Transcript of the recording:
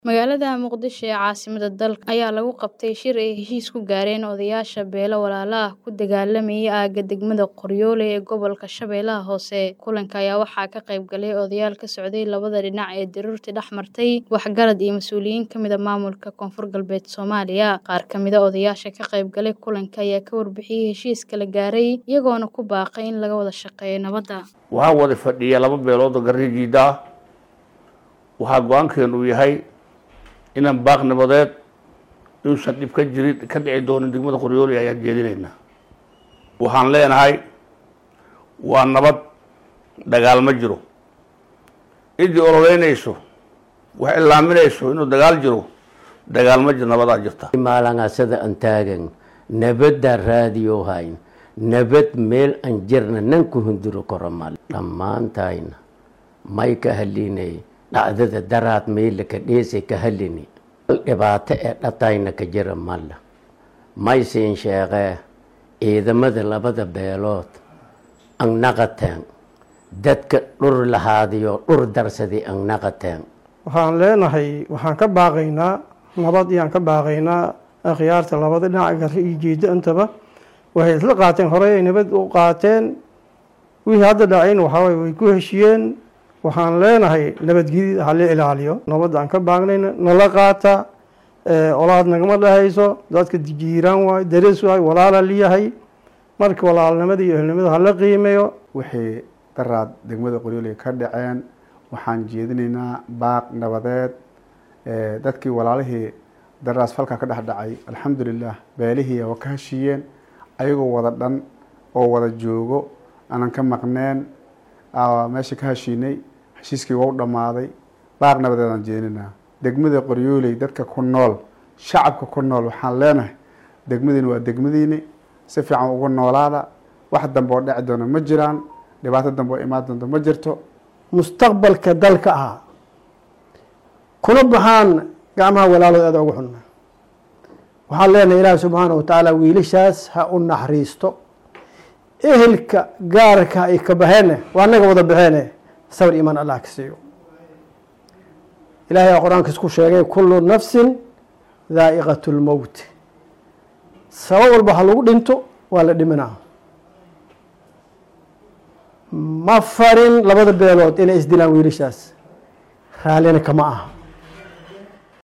Magaalada Muqdisho ee caasimadda dalka ayaa lagu qabtay shir ay heshiis ku gaareen odayaasha beelo walaalo ah ku dagaalamaya aagga degmada Qoryoole ee gobolka Shabeellaha Hoose. Kulanka ayaa waxaa ka qayb galay odayaal ka socday labada dhinac ee daruurtii dhex martay, waxgarad iyo mas'uuliyiin ka mid ah maamulka Koonfur Galbeed Soomaaliya. Qaar ka mid ah odayaasha ka qayb galay kulanka ayaa ka warbixiyay heshiiska la gaaray, iyagoona ku baaqay in laga wada shaqeeyo nabadda. waxaa wada fadhiya laba beelood oo garrijiida ah waxaa go-aankeenu uu yahay inaan baaq nabadeed inuusan dhib ka jirin ka dhici doonin degmada qoryooli ayaan jeedinaynaa waxaan leenahay waa nabad dagaal ma jiro ciddii ololeynayso wax ilaaminayso inuu dagaal jiro dagaal ma jiro nabadaa jirta maalangasada aan taagan nabaddaa raadiyo hayn nabad meel aan jirna nan ku hunduro karo mal dhammaantayna may ka halinay dhacdada daraad meela ka dheesay ka halini dhibaato ee dhatayna ka jira malla may siin sheeqee ciidamada labada beelood ang naqateen dadka dhur lahaadiyo dhur darsaday ang naqateen waxaan leenahay waxaan ka baaqaynaa nabad iyaan ka baaqaynaa akhyaarta labada dhinac garri iyo jeeddo intaba waxay isla qaateen horey ay nabad u qaateen wixii hadda dhacayn waxaaway way ku heshiyeen waxaan leenahay nabadgelyada hala ilaaliyo nabadda aan ka baaqnayna nala qaata olaad nagama dhahayso dadka jiiraan waayo darees waayo walaala liyahay marka walaalnimada iyo ehelnimada hala qiimeeyo wixii daraad degmada qoryooley ka dhaceen waxaan jeedinaynaa baaq nabadeed dadkii walaalihii daraas falka ka dhex dhacay alxamdulilah beelihii waa ka heshiiyeen ayagoo wada dhan oo wada joogo aanan ka maqneen meesha ka heshiinay heshiiskii waa u dhammaaday baaq nabadeedaan jeedinaynaa degmada qoryooley dadka ku nool shacabka ku nool waxaan leenahay degmadiina waa degmadiini si fiican uga noolaada wax dambe oo dheci doona ma jiraan dhibaato dambe oo imaan doonto ma jirto mustaqbalka dalka ah kuna baxaan gacmaha walaalood aada ugu xunna waxaan leenahay ilaahi subxaana wa tacaala wiilashaas ha u naxariisto ehelka gaarka ay ka baxeene waa annaga wada baxeene sabr imaan allah ka siiyo ilahay aa qur-aankiis ku sheegay kullu nafsin daa'iqat lmowt sabab walba ha lagu dhinto waa la dhimanaa ma farin labada beelood inay isdilaan wiilashaas raallina kama aha